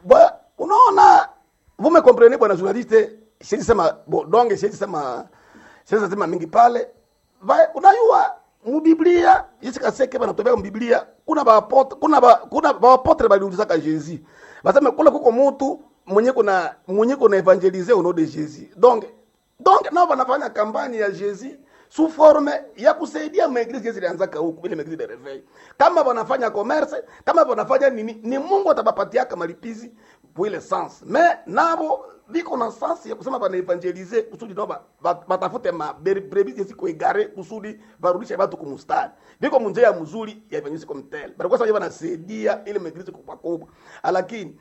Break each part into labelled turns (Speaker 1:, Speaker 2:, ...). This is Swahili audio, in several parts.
Speaker 1: Bwa, unaona vous me comprenez bwana journaliste siwezi sema bo, donge siwezi sema siwezi sema mingi pale Va- unajua mubiblia Yesu kaseke banatobea mubiblia kuna bapotre kuna ba, kuna bapotre baliulizaka Jésus basema kula kuko mutu mwenye kuna mwenye kuna evangeliser au nom de Jésus donc donc nao wanafanya kampani ya Jésus sous forme ya kusaidia maeglise zilianzaka huku vile maeglise de reveil. Kama wanafanya commerce, kama wanafanya nini, ni Mungu atabapatiaka malipizi pour ile sens. Mais nabo biko na sens ya kusema bana evangelize kusudi nao ba- ba- batafute ma ber- brebis ziko egare kusudi barudishe watu kumustari. Biko munjia mzuri ya evangelise comme tel. Bana kwa sababu wanasaidia ile maeglise kubwa kubwa. Lakini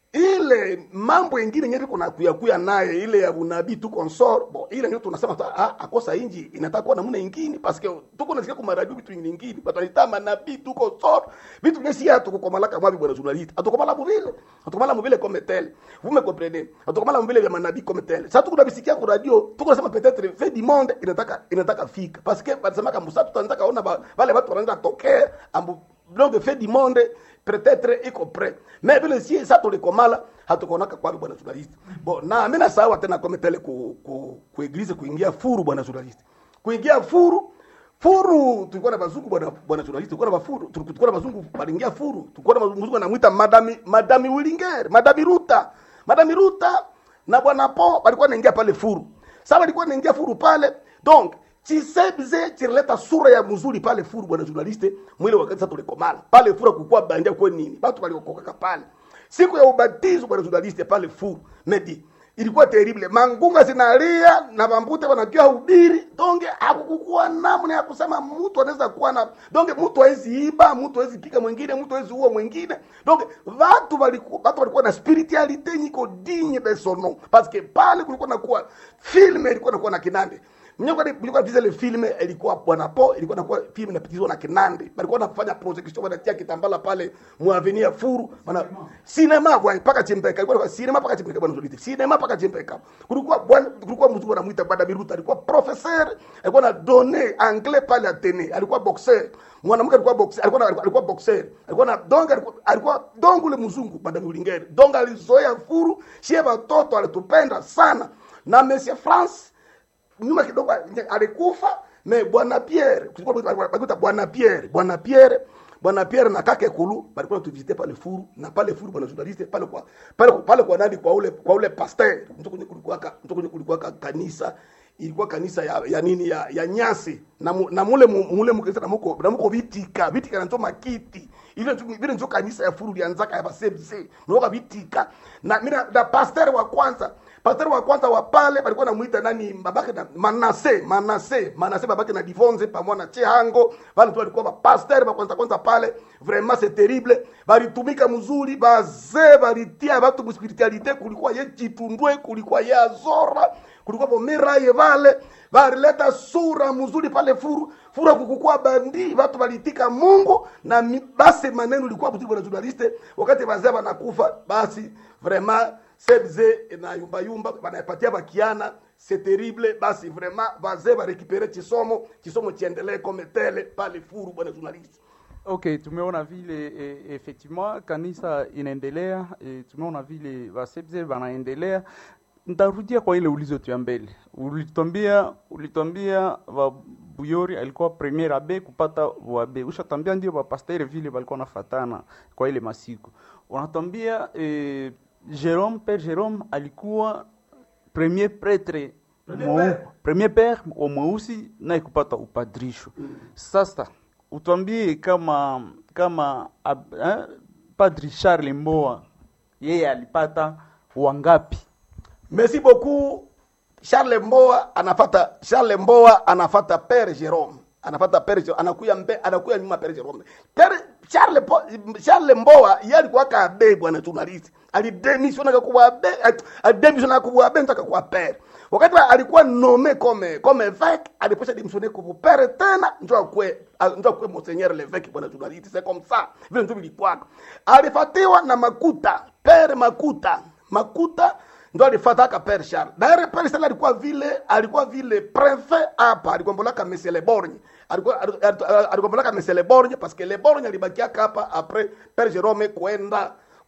Speaker 1: ile mambo ingine nyeti kuna kuya kuya naye ile ya unabii tu consort bon ile ndio tunasema tu ah akosa inji inataka kuwa namna ingine parce que tuko nasikia kwa radio vitu ingine ingine batalita manabii tu consort vitu vingine si hatu kwa malaka mwabi bwana journaliste atukomala mvile atukomala mvile comme tel vous me comprenez atukomala mvile vya manabii comme tel sasa tuko nabisikia kwa radio tuko nasema peut-être fait du monde inataka inataka fika parce que basema kama msatu tunataka ona ba- wale watu wanaenda tokea ambu donc fait du monde peut-être iko prêt mais vile si sa tulikomala hatukonaka kwapi bwana journaliste bon na mimi nasawa tena kama tele ku, ku, ku eglise kuingia furu bwana journaliste kuingia furu furu tulikuwa na bazungu bwana bwana journaliste tulikuwa na bafuru tulikuwa na bazungu balingia furu tulikuwa na bazungu anamuita madami madami Willinger madami Ruta madami Ruta na bwana Po walikuwa naingia pale furu sasa walikuwa naingia furu pale donc chisebze chileta sura ya mzuri pale furu bwana journaliste mwile wakati sasa tulikomala pale furu kukua bandia kwa nini watu waliokokaka pale siku ya ubatizo bwana journaliste pale furu medi ilikuwa terrible mangunga zinalia na bambute wanakia ubiri donge hakukukuwa namna ya kusema mtu anaweza kuwa na donge mtu hawezi iba mtu hawezi pika mwingine mtu hawezi uwa mwingine donge watu walikuwa watu walikuwa na spiritualite nyiko digne de son nom parce que pale kulikuwa na kuwa filme ilikuwa nakuwa na kinande Mnyoka ilikuwa visa ile filme ilikuwa bwana po ilikuwa nakuwa filme inapitizwa na kinande walikuwa wanafanya projection wanatia kitambala pale muavenir furu bana cinema kwa paka chimpeka ilikuwa cinema paka chimpeka bwana Zolite cinema paka chimpeka kulikuwa bwana kulikuwa mzungu anamuita bwana Biruta alikuwa professeur alikuwa na donner anglais pale Atene alikuwa boxer mwanamke alikuwa boxer alikuwa na- alikuwa boxer alikuwa na donga alikuwa, alikuwa dongo ule mzungu bwana Ulingeri donga alizoea furu shie watoto alitupenda sana na Monsieur France nyuma kidogo alikufa me bwana Pierre kulikuwa bwana Pierre bwana Pierre bwana Pierre na kake kulu balikuwa tuvisite pale furu na pale furu bwana journaliste pale kwa pale pale kwa nani kwa ule kwa ule pasteur mtu kwenye kulikuwa ka mtu kwenye kulikuwa ka kanisa ilikuwa kanisa ya, ya nini ya, ya nyasi na, mu, na mule mu- mule mkanisa na muko na muko vitika vitika na ntoma kiti ile ndio vile ndio kanisa ya furu lianzaka ya basebse mwoka vitika na mina na pasteur wa kwanza pasteur wa kwanza wa pale balikuwa namuita nani babake na Manase Manase Manase babake na Divonze pamoja na Chehango wale tu walikuwa ba pasteur wa kwanza kwanza pale vraiment c'est terrible balitumika mzuri bazee balitia watu mu spiritualite kulikuwa ye chitundwe kulikuwa ye azora kulikuwa bomeraye vale balileta sura mzuri pale furu fura kukukua bandi watu walitika Mungu na mi- basi maneno ilikuwa mzuri bwana journaliste wakati wazee wanakufa basi vraiment sebze na yumba yumba banapatia bakiana c'est terrible basi vraiment wazee barekipere chisomo chisomo chiendelee comme tele pale furu bwana journaliste
Speaker 2: Okay, tumeona vile e, effectivement kanisa inaendelea e, tumeona vile wasebze wanaendelea. Ntarudia kwa ile ulizo tu ya mbele, ulitwambia ulitwambia Buyori alikuwa premier abe kupata wabe, ushatambia ndio bapastere vile walikuwa nafatana kwa ile masiku. Unatwambia e, Jerome Père Jerome alikuwa premier prêtre mweu- premier père wa mweusi naye kupata upadrisho. Sasa utwambie kama kama ab, eh, Padri Charles Mboa yeye alipata wangapi?
Speaker 1: merci beaucoup Charles Mboa anafata Charles Mboa anafata Père Jerome anafata Père Jerome anakuya mbe anakuya nyuma Père Jerome Père Charles po, Charles Mboa yeye alikuwa kabe bwana journalist alidemisiona kuwa abe alidemisiona kuwa abe ntaka kuwa Père wakati wa- alikuwa nommé comme comme évêque aliposha démissionner comme père tena ndio akwe ndio akwe monseigneur l'évêque bwana journalist c'est comme ça vile ndio vilikuwa alifatiwa na Makuta Père Makuta Makuta ndo alifataka Père Charles. Daire Père Charles alikuwa vile alikuwa vile prefet hapa, alikombolaka Monsieur Le Borgne. Alikuwa alikombolaka Monsieur Le Borgne parce que Le Borgne alibakiaka hapa après Père Jerome kwenda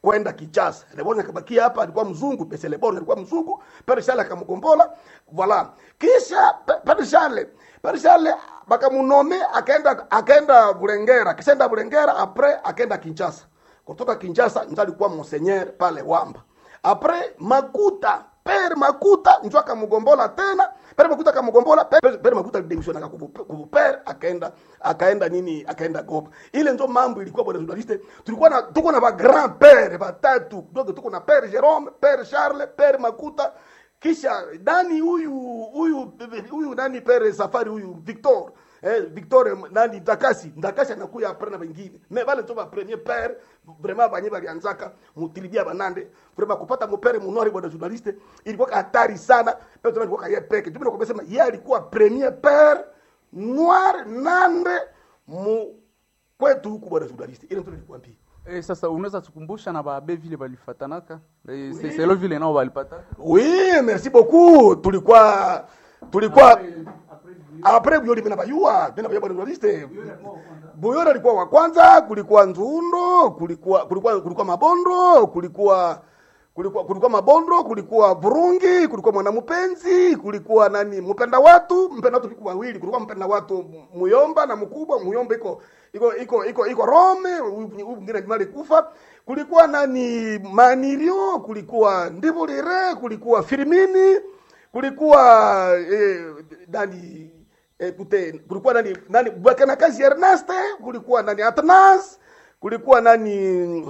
Speaker 1: kwenda Kinshasa. Lebon akabakia hapa, alikuwa mzungu, Pese Lebon alikuwa mzungu, Pere Charles akamgombola. Voilà. Kisha Pe- Pere Charles, Pere Charles bakamunome akaenda akaenda Bulengera, akishaenda Bulengera après akaenda Kinshasa. Kutoka Kinshasa ndio alikuwa monseigneur pale Wamba. Après Makuta, Pere Makuta ndio akamgombola tena. Pere Makuta akamgombola, Pere, Pere Makuta alidemisiona kuvu Pere akaenda akaenda nini akaenda Goma. Ile ndio mambo ilikuwa bwana journaliste. Tulikuwa na tuko na ba grand père batatu. Donc tuko na Pere Jerome, Pere Charles, Pere Makuta kisha nani huyu huyu huyu nani Pere Safari huyu Victor eh, Victor nani Ndakasi Ndakasi anakuya apre na wengine me vale ndio ba premier père vraiment banye balianzaka mutilibia banande vraiment kupata mupere munori bwana journaliste ilikuwa hatari sana peto alikuwa kaye peke tu ndio kusema yeye alikuwa premier père noir nande mu kwetu huku bwana journaliste ile ndio nilikwambia
Speaker 2: E, sasa unaweza tukumbusha na baabe vile balifatanaka e, se- selo vile nao balipataka
Speaker 1: oui merci beaucoup tulikuwa tulikuwa après Buyori mimi nabayua mimi nabayua bwana journaliste Buyori alikuwa wa kwanza kulikuwa Nzundo kulikuwa kulikuwa kulikuwa Mabondo kulikuwa kulikuwa kulikuwa Mabondo kulikuwa Burungi kulikuwa Mwanamupenzi kulikuwa nani mpenda watu mpenda watu kulikuwa wawili kulikuwa mpenda watu Muyomba na mkubwa Muyomba iko iko iko iko iko Rome huyu huyu mwingine Jumali kufa kulikuwa nani Manirio kulikuwa Ndibulire kulikuwa Firmini kulikuwa eh, nani eh, kute, kulikuwa nani nani Bwakana kazi Erneste kulikuwa nani Atnas kulikuwa nani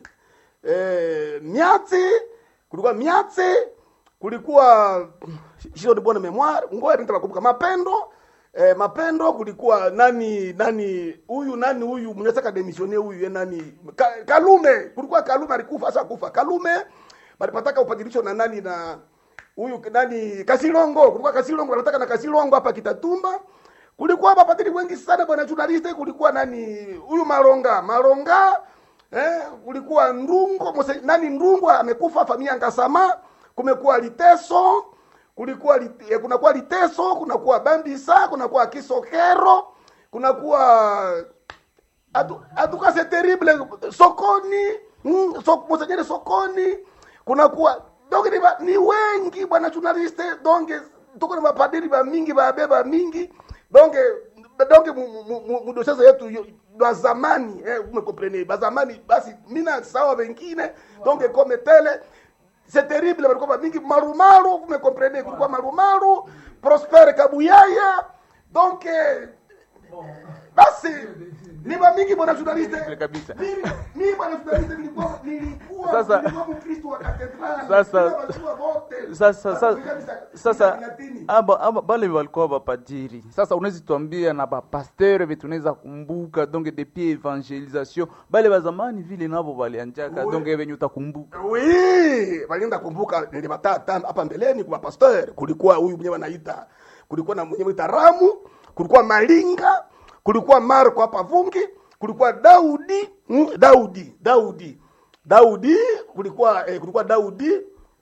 Speaker 1: eh, Miatsi kulikuwa Miatsi kulikuwa sio de bonne memoire ngoja nitakumbuka Mapendo eh, Mapendo kulikuwa nani nani huyu nani huyu mnataka demissione huyu ye nani Ka, Kalume kulikuwa Kalume alikufa sasa kufa Kalume balipataka upadilisho na nani na huyu nani Kasilongo kulikuwa Kasilongo anataka na Kasilongo hapa Kitatumba kulikuwa mapadiri wengi sana bwana journaliste kulikuwa nani huyu Maronga Maronga eh kulikuwa Ndungo mose, nani Ndungo amekufa familia Ngasama kumekuwa Liteso kulikuwa lit, eh, kunakuwa Liteso kunakuwa Bambisa kunakuwa Kisokero kunakuwa Atu- atuka c'est terrible sokoni mm, so, monseigneur sokoni kunakuwa donc ni, ba- ni wengi bwana journaliste donc tuko na mapadiri ba mingi babeba mingi donc donc mudoshaza yetu yo- ba zamani eh, umekomprene ba zamani basi mina sawa wengine donc comme tele c'est terrible walikuwa ba mingi marumaru umekomprene kulikuwa marumaru prosper kabuyaya donc eh, basi ni mingi bwana journaliste
Speaker 2: kabisa.
Speaker 1: mimi mimi bwana journaliste nilikuwa nilikuwa
Speaker 2: Sasa-
Speaker 1: nilikuwa mkristo wa katedrali
Speaker 2: Sasa-
Speaker 1: Nilikuwa wajua wote.
Speaker 2: sasa sasa
Speaker 1: Kabisa,
Speaker 2: sasa
Speaker 1: Latini.
Speaker 2: aba, aba, bale walikuwa bapadiri sasa unawezi tuambia na bapasteur vetu unaweza kumbuka donc depuis evangelisation bale bazamani vile nabo balianjaka
Speaker 1: Oui.
Speaker 2: donc venye utakumbuka
Speaker 1: Oui, walienda kumbuka nilibatata hapa mbeleni kwa pastor, kulikuwa huyu mwenyewe anaita, kulikuwa na mwenyewe anaita Ramu, kulikuwa Malinga, kulikuwa Marko hapa Vungi, kulikuwa Daudi, mm, Daudi, Daudi. Daudi kulikuwa eh, kulikuwa Daudi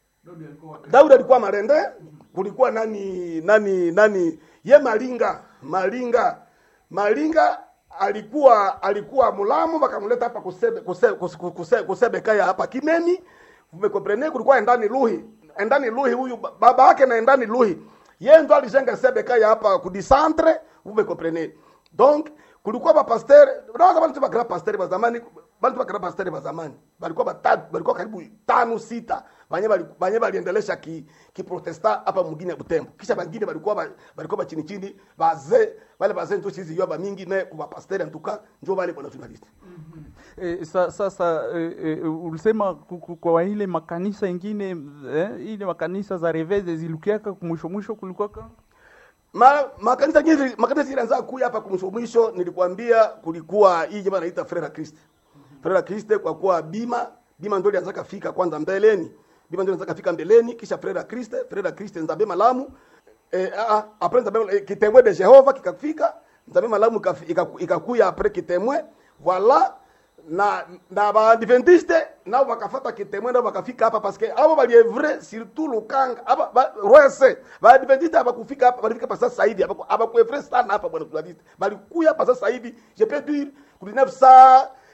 Speaker 1: Daudi alikuwa Marende, kulikuwa nani nani nani ye Malinga, Malinga. Malinga alikuwa alikuwa mulamu wakamleta hapa kusebe kusebe, kusebe, kusebe, kusebe kaya hapa Kimeni. Umekomprene kulikuwa endani Luhi. Endani Luhi huyu ba- baba yake na endani Luhi. Yeye ndo alijenga sebe kaya hapa kudisantre, umekomprene. Donc kulikuwa ba pasteur, unaweza bali tu ba grand pasteur wa zamani, bali tu ba grand pasteur wa zamani. Balikuwa batatu, balikuwa karibu tano sita. Banye bali banye baliendelesha ki ki protesta hapa mwingine ya Butembo. Kisha bangine balikuwa ba, balikuwa ba chini chini, bazee, wale bazee ndio chizi yoba mingi me kwa pasteur en tout cas, ndio wale bwana journalist.
Speaker 2: E, sa, sasa e, e, ulisema ku- ku- kwa ile makanisa ingine eh, ile makanisa za reveze zilukiaka mwisho mwisho kulikuwaka
Speaker 1: Ma, makanisa nyingi makanisa ilianza kuja hapa kumsho mwisho nilikwambia kulikuwa hii jamaa anaita Frere Christ. Frere Christ kwa kuwa bima bima ndio ilianza kafika kwanza mbeleni. Bima ndio ilianza kafika mbeleni kisha Frere Christ, Frere Christ nzabe malamu. Eh a a après nzabe eh, kitemwe de Jehova kikafika, nzabe malamu ikafi- ikaku- ikakuya après kitemwe. Voilà na na baadventiste nao bakafata kitemwe nao bakafika hapa paske abo balievre surtout lukanga aba ba, rwese baadventiste abakufika hapa balifika pa sasa hivi abakuevre sana hapa bwana journaliste balikuya hapa sasa hivi je peux dire ku 1900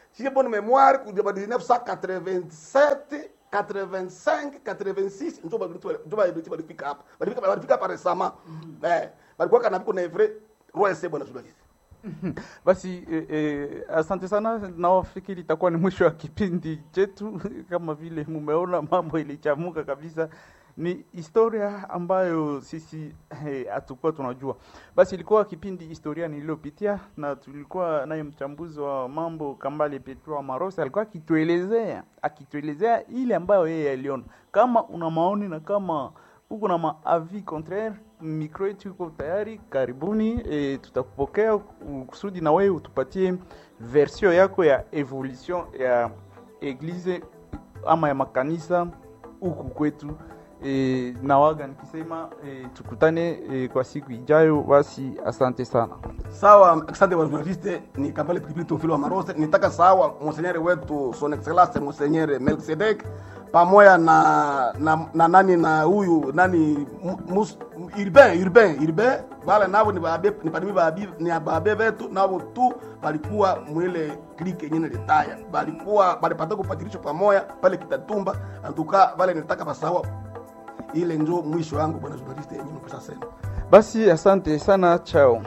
Speaker 1: si j'ai bonne mémoire kuja ba 1987 85 86 ndio ndio walifika hapa walifika walifika hapa récemment eh walikuwa kana biko na vrai royce bwana journaliste
Speaker 2: Basi eh, eh, asante sana, nawafikiri itakuwa ni mwisho wa kipindi chetu. Kama vile mumeona, mambo ilichamuka kabisa. Ni historia ambayo sisi hatukuwa tunajua. Basi ilikuwa kipindi historia niliyopitia, na tulikuwa naye mchambuzi wa mambo Kambale Petro Marosi, alikuwa akituelezea akituelezea ile ambayo yeye aliona. Kama una maoni na kama uko na maavi contraire, mikro yetu iko tayari, karibuni. E, tutakupokea kusudi na wewe utupatie version yako ya evolution ya eglise ama ya makanisa huku kwetu. E, nawaga nikisema e, tukutane e, kwa siku ijayo. Basi asante sana.
Speaker 1: sawa asante bwana journaliste ni Kambale Pilipili Teofilo wa Marose nitaka sawa monsenyere wetu son excellence monsenyere Melkisedek pamoja na, na na nani na huyu nani mus, urbain urbain urbain wale navo ni babe ni padimi babi ni babe vetu navo tu balikuwa mwile klike yenyewe litaya balikuwa balipata kupatilisho pamoja pale Kitatumba antuka wale nitaka basawa ile njo mwisho wangu bwana journaliste yenyewe mpesa sema
Speaker 2: Basi asante sana, chao.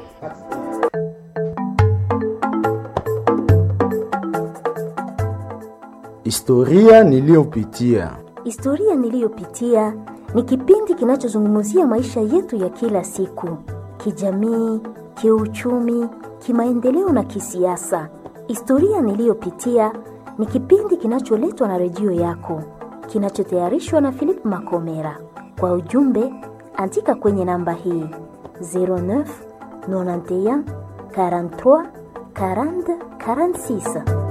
Speaker 3: Historia niliyopitia.
Speaker 4: Historia niliyopitia ni kipindi kinachozungumzia maisha yetu ya kila siku, kijamii, kiuchumi, kimaendeleo na kisiasa. Historia niliyopitia ni kipindi kinacholetwa na redio yako, kinachotayarishwa na Philip Makomera. Kwa ujumbe, andika kwenye namba hii 09 91 43 40 46.